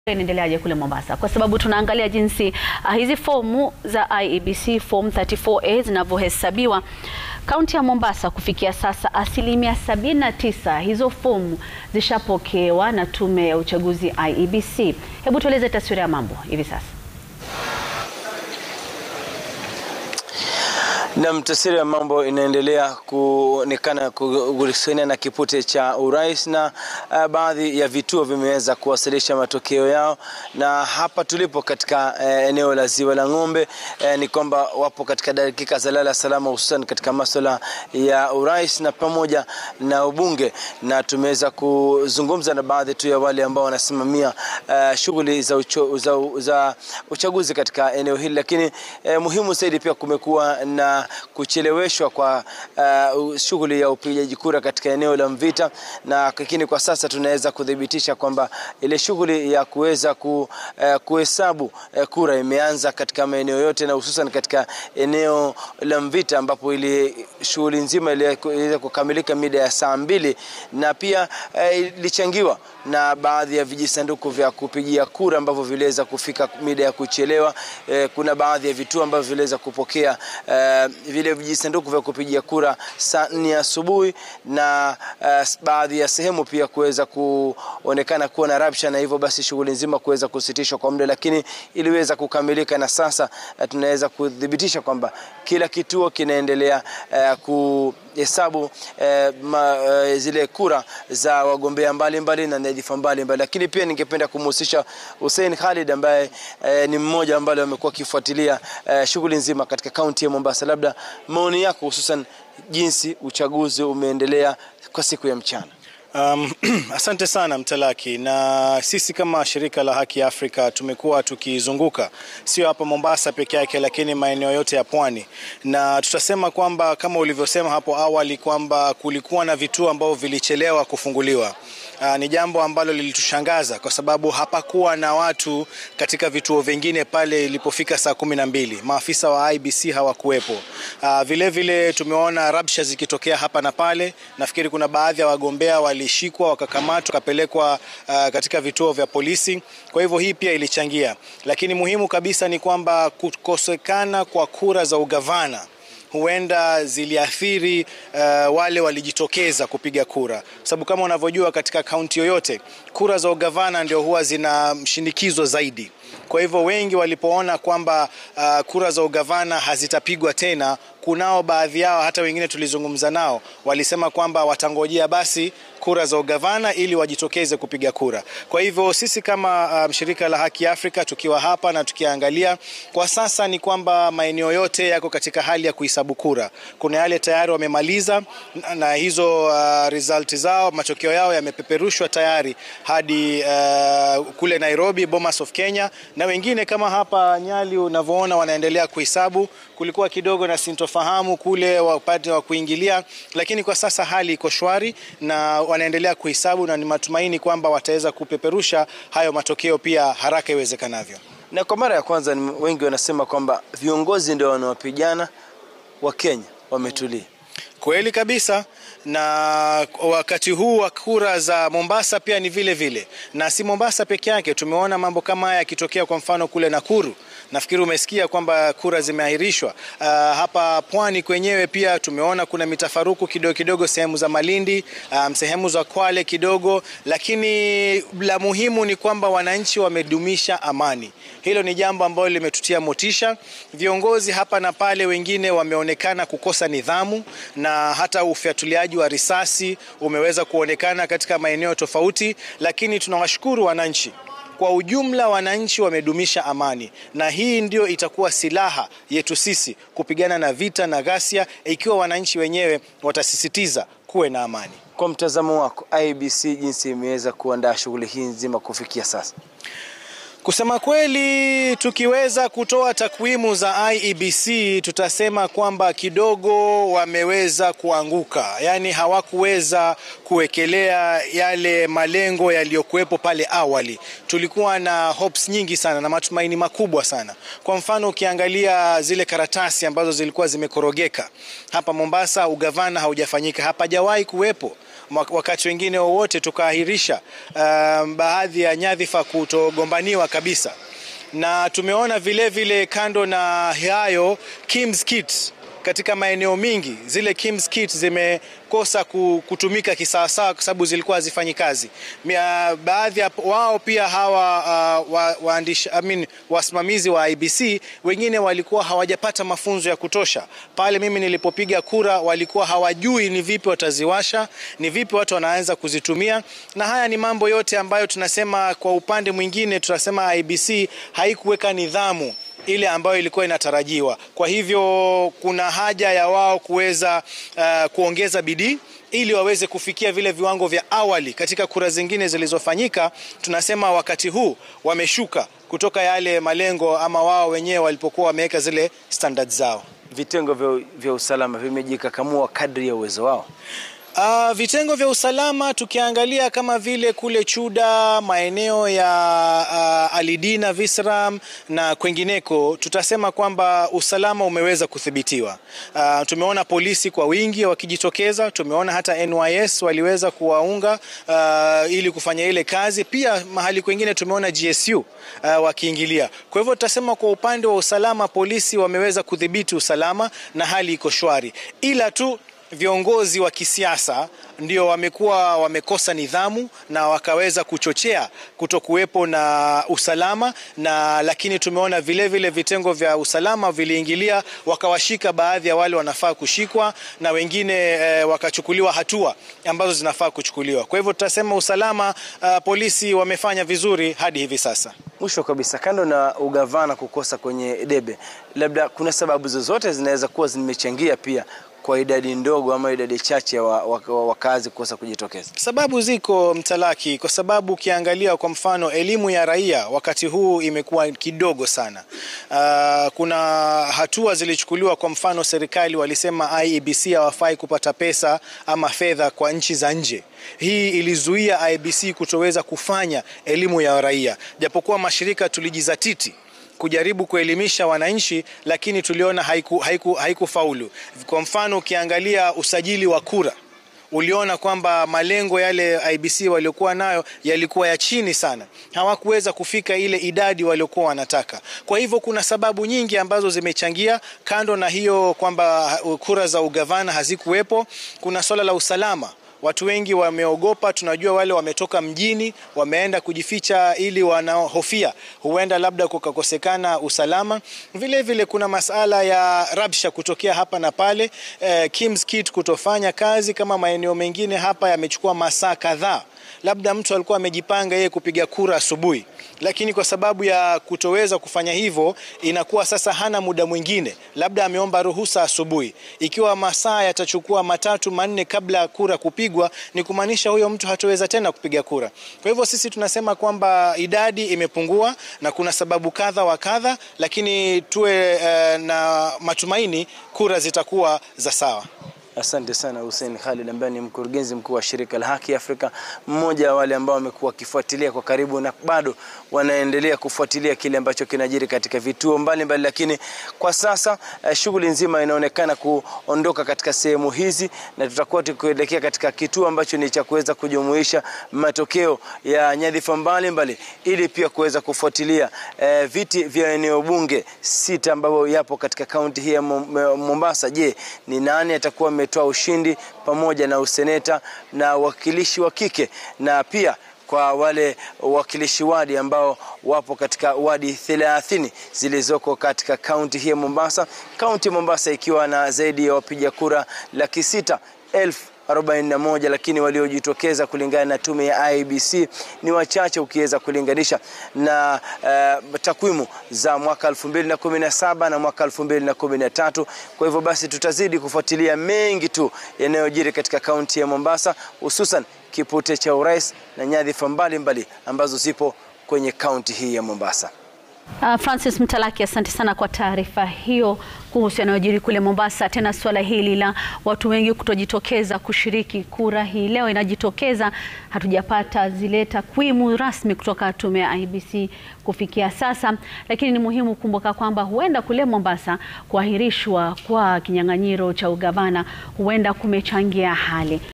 inaendeleaje kule Mombasa, kwa sababu tunaangalia jinsi uh, hizi fomu za IEBC form 34A zinavyohesabiwa kaunti ya Mombasa. Kufikia sasa asilimia 79 hizo fomu zishapokewa na tume ya uchaguzi IEBC. Hebu tueleze taswira ya mambo hivi sasa. Na taswira ya mambo inaendelea kuonekana kuhusiana na kipute cha urais na uh, baadhi ya vituo vimeweza kuwasilisha matokeo yao, na hapa tulipo katika uh, eneo la Ziwa la Ng'ombe uh, ni kwamba wapo katika dakika za lala salama, hususan katika masuala ya urais na pamoja na ubunge, na tumeweza kuzungumza na baadhi tu ya wale ambao wanasimamia uh, shughuli za, ucho, za, za uchaguzi katika eneo hili, lakini uh, muhimu zaidi pia kumekuwa na kucheleweshwa kwa uh, shughuli ya upigaji kura katika eneo la Mvita, na lakini kwa sasa tunaweza kudhibitisha kwamba ile shughuli ya kuweza ku, uh, kuhesabu uh, kura imeanza katika maeneo yote na hususan katika eneo la Mvita ambapo ile shughuli nzima iliweza kukamilika mida ya saa mbili na pia ilichangiwa uh, na baadhi ya vijisanduku vya kupigia kura ambavyo viliweza kufika mida ya kuchelewa. Uh, kuna baadhi ya vituo ambavyo viliweza kupokea uh, vile vijisanduku vya kupigia kura saa nne asubuhi na uh, baadhi ya sehemu pia kuweza kuonekana kuwa na rabsha, na hivyo basi shughuli nzima kuweza kusitishwa kwa muda, lakini iliweza kukamilika na sasa uh, tunaweza kudhibitisha kwamba kila kituo kinaendelea uh, kuhesabu uh, ma, uh, zile kura za wagombea mbalimbali na nyadhifa mbalimbali, lakini pia ningependa kumhusisha Hussein Khalid ambaye uh, ni mmoja ambaye amekuwa akifuatilia uh, shughuli nzima katika kaunti ya Mombasa. Labda maoni yako hususan jinsi uchaguzi umeendelea kwa siku ya mchana. Um, asante sana Mtalaki, na sisi kama shirika la Haki Afrika tumekuwa tukizunguka sio hapa Mombasa peke yake, lakini maeneo yote ya pwani, na tutasema kwamba kama ulivyosema hapo awali kwamba kulikuwa na vituo ambavyo vilichelewa kufunguliwa. Uh, ni jambo ambalo lilitushangaza kwa sababu hapakuwa na watu katika vituo vingine pale ilipofika saa kumi na mbili. Maafisa wa IBC hawakuwepo. Uh, vile vile tumeona rabsha zikitokea hapa na pale. Nafikiri kuna baadhi ya wagombea walishikwa wakakamatwa wakapelekwa uh, katika vituo vya polisi. Kwa hivyo hii pia ilichangia, lakini muhimu kabisa ni kwamba kukosekana kwa kura za ugavana huenda ziliathiri uh, wale walijitokeza kupiga kura, sababu kama unavyojua katika kaunti yoyote kura za ugavana ndio huwa zina mshinikizo zaidi. Kwa hivyo wengi walipoona kwamba uh, kura za ugavana hazitapigwa tena, kunao baadhi yao hata wengine tulizungumza nao walisema kwamba watangojea basi kura za ugavana ili wajitokeze kupiga kura. Kwa hivyo sisi kama um, shirika la Haki Afrika tukiwa hapa na tukiangalia kwa sasa ni kwamba maeneo yote yako katika hali ya kuhesabu kura. Kuna yale tayari wamemaliza na, na hizo uh, result zao matokeo yao yamepeperushwa tayari hadi uh, kule Nairobi, Bomas of Kenya, na wengine kama hapa Nyali unavyoona wanaendelea kuhesabu. Kulikuwa kidogo na sintofahamu kule upande wa kuingilia, lakini kwa sasa hali iko shwari na wanaendelea kuhesabu na ni matumaini kwamba wataweza kupeperusha hayo matokeo pia haraka iwezekanavyo. Na kwa mara ya kwanza wengi wanasema kwamba viongozi ndio wanaopigana, wa Kenya wametulia. Kweli kabisa, na wakati huu wa kura za Mombasa pia ni vile vile, na si Mombasa peke yake. Tumeona mambo kama haya yakitokea, kwa mfano kule Nakuru. Nafikiri umesikia kwamba kura zimeahirishwa. Uh, hapa pwani kwenyewe pia tumeona kuna mitafaruku kidogo kidogo sehemu za Malindi, um, sehemu za Kwale kidogo, lakini la muhimu ni kwamba wananchi wamedumisha amani. Hilo ni jambo ambalo limetutia motisha. Viongozi hapa na pale wengine wameonekana kukosa nidhamu na hata ufyatuliaji wa risasi umeweza kuonekana katika maeneo tofauti, lakini tunawashukuru wananchi kwa ujumla wananchi wamedumisha amani, na hii ndio itakuwa silaha yetu sisi kupigana na vita na ghasia, ikiwa wananchi wenyewe watasisitiza kuwe na amani. Kwa mtazamo wako, IEBC jinsi imeweza kuandaa shughuli hii nzima kufikia sasa? Kusema kweli, tukiweza kutoa takwimu za IEBC tutasema kwamba kidogo wameweza kuanguka, yaani hawakuweza kuwekelea yale malengo yaliyokuwepo pale awali. Tulikuwa na hopes nyingi sana na matumaini makubwa sana. Kwa mfano, ukiangalia zile karatasi ambazo zilikuwa zimekorogeka hapa Mombasa, ugavana haujafanyika, hapajawahi kuwepo wakati wengine wowote tukaahirisha uh, baadhi ya nyadhifa kutogombaniwa kabisa, na tumeona vile vile kando na hayo Kim's Kit katika maeneo mingi zile Kim's Kit zimekosa kutumika kisawasawa kwa sababu zilikuwa hazifanyi kazi. Baadhi ya wao pia hawa uh, wa, waandishi, I mean, wasimamizi wa IBC wengine walikuwa hawajapata mafunzo ya kutosha. Pale mimi nilipopiga kura walikuwa hawajui ni vipi wataziwasha, ni vipi watu wanaanza kuzitumia, na haya ni mambo yote ambayo tunasema kwa upande mwingine tunasema IBC haikuweka nidhamu ile ambayo ilikuwa inatarajiwa. Kwa hivyo kuna haja ya wao kuweza uh, kuongeza bidii ili waweze kufikia vile viwango vya awali. Katika kura zingine zilizofanyika, tunasema wakati huu wameshuka kutoka yale malengo ama wao wenyewe walipokuwa wameweka zile standards zao. Vitengo vya, vya usalama vimejikakamua kadri ya uwezo wao. Uh, vitengo vya usalama tukiangalia kama vile kule Chuda, maeneo ya uh, Alidina, Visram na kwengineko, tutasema kwamba usalama umeweza kudhibitiwa. Uh, tumeona polisi kwa wingi wakijitokeza, tumeona hata NYS waliweza kuwaunga uh, ili kufanya ile kazi. Pia mahali kwengine tumeona GSU uh, wakiingilia. Kwa hivyo tutasema kwa upande wa usalama, polisi wameweza kudhibiti usalama na hali iko shwari, ila tu viongozi wa kisiasa ndio wamekuwa wamekosa nidhamu na wakaweza kuchochea kutokuwepo na usalama na, lakini tumeona vile vile vitengo vya usalama viliingilia wakawashika baadhi ya wale wanafaa kushikwa na wengine e, wakachukuliwa hatua ambazo zinafaa kuchukuliwa. Kwa hivyo tutasema usalama, uh, polisi wamefanya vizuri hadi hivi sasa. Mwisho kabisa, kando na ugavana kukosa kwenye debe, labda kuna sababu zozote zinaweza kuwa zimechangia pia kwa idadi ndogo ama idadi chache ya wakazi wa, wa, wa kukosa kujitokeza? Sababu ziko mtalaki, kwa sababu ukiangalia kwa mfano elimu ya raia wakati huu imekuwa kidogo sana. Uh, kuna hatua zilichukuliwa, kwa mfano serikali walisema IEBC hawafai kupata pesa ama fedha kwa nchi za nje. Hii ilizuia IEBC kutoweza kufanya elimu ya raia, japokuwa mashirika tulijizatiti kujaribu kuelimisha wananchi lakini tuliona haiku, haiku, haikufaulu. Kwa mfano ukiangalia usajili wa kura uliona kwamba malengo yale IBC waliokuwa nayo yalikuwa ya chini sana, hawakuweza kufika ile idadi waliokuwa wanataka. Kwa hivyo kuna sababu nyingi ambazo zimechangia, kando na hiyo kwamba kura za ugavana hazikuwepo, kuna swala la usalama watu wengi wameogopa. Tunajua wale wametoka mjini wameenda kujificha, ili wanaohofia huenda labda kukakosekana usalama. Vile vile kuna masala ya rabsha kutokea hapa na pale, eh, Kim's Kit kutofanya kazi kama maeneo mengine hapa yamechukua masaa kadhaa. Labda mtu alikuwa amejipanga yeye kupiga kura asubuhi, lakini kwa sababu ya kutoweza kufanya hivyo, inakuwa sasa hana muda mwingine, labda ameomba ruhusa asubuhi. Ikiwa masaa yatachukua matatu manne kabla ya kura kupigwa, ni kumaanisha huyo mtu hatoweza tena kupiga kura. Kwa hivyo sisi tunasema kwamba idadi imepungua na kuna sababu kadha wa kadha, lakini tuwe uh, na matumaini kura zitakuwa za sawa. Asante sana Hussein Khalid ambaye ni mkurugenzi mkuu wa shirika la Haki Afrika, mmoja wa wale ambao wamekuwa wakifuatilia kwa karibu na bado wanaendelea kufuatilia kile ambacho kinajiri katika vituo mbalimbali mbali, lakini kwa sasa uh, shughuli nzima inaonekana kuondoka katika sehemu hizi na tutakuwa tukielekea katika kituo ambacho ni cha kuweza kujumuisha matokeo ya nyadhifa mbalimbali ili pia kuweza kufuatilia uh, viti vya eneo bunge sita ambavyo yapo katika kaunti hii ya Mombasa. Je, ni nani atakuwa ametoa ushindi pamoja na useneta na wakilishi wa kike na pia kwa wale wakilishi wadi ambao wapo katika wadi 30 zilizoko katika kaunti hii ya Mombasa, kaunti ya Mombasa ikiwa na zaidi ya wapiga kura laki sita elfu 41 lakini waliojitokeza kulingana na tume ya IEBC ni wachache ukiweza kulinganisha na uh, takwimu za mwaka 2017 na mwaka 2013. Kwa hivyo basi tutazidi kufuatilia mengi tu yanayojiri katika kaunti ya Mombasa, hususan kipute cha urais na nyadhifa mbalimbali ambazo zipo kwenye kaunti hii ya Mombasa. Uh, Francis Mtalaki, asante sana kwa taarifa hiyo kuhusu yanayojiri kule Mombasa. Tena suala hili la watu wengi kutojitokeza kushiriki kura hii leo inajitokeza, hatujapata zile takwimu rasmi kutoka tume ya IEBC kufikia sasa, lakini ni muhimu kukumbuka kwamba huenda kule Mombasa kuahirishwa kwa kinyang'anyiro cha ugavana huenda kumechangia hali